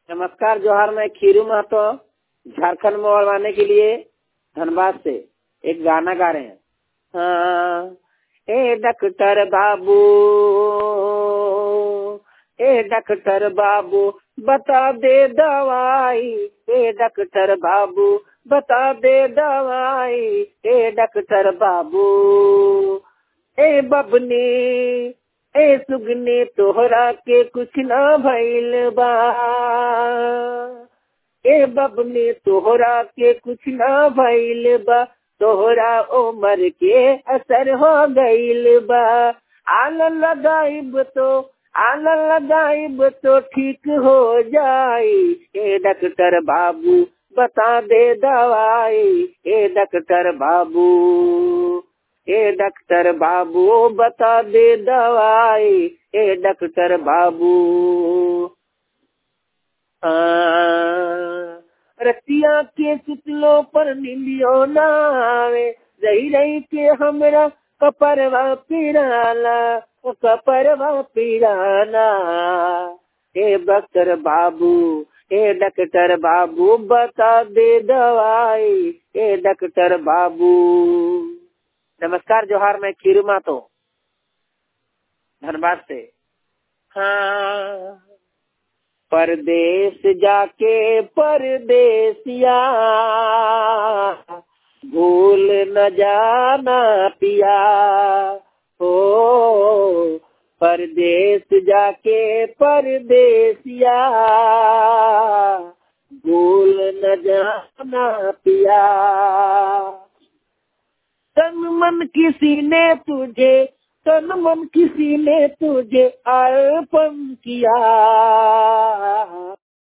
नमस्कार जोहार मैं खीरू महतो झारखंड में उड़वाने के लिए धनबाद से एक गाना गा रहे हैं हाँ, ए डॉक्टर बाबू ए डॉक्टर बाबू बता दे दवाई ए डॉक्टर बाबू बता दे दवाई ए डॉक्टर बाबू ए बबनी ए सुगने तोहरा के कुछ ना भइल बा ए बबने तोहरा के कुछ ना भइल बा तोहरा उम्र के असर हो गइल बा आल लगाइब तो आल लगाइब तो ठीक हो जाई ए डॉक्टर बाबू बता दे दवाई ए डॉक्टर बाबू ए डॉक्टर बाबू बता दे दवाई ए डॉक्टर बाबू रतिया के सुतलो पर नीलियो नावे रही रही के हमरा कपरवा पिराला कपरवा पिराना ए डॉक्टर बाबू ए डॉक्टर बाबू बता दे दवाई ए डॉक्टर बाबू नमस्कार जोहार मैं खीरू मातो धनबाद से हाँ परदेश जाके परदेसिया भूल न जाना पिया हो परदेश जाके परदेसिया भूल न जाना पिया तन मन किसी ने तुझे तन मन किसी ने तुझे अर्पण किया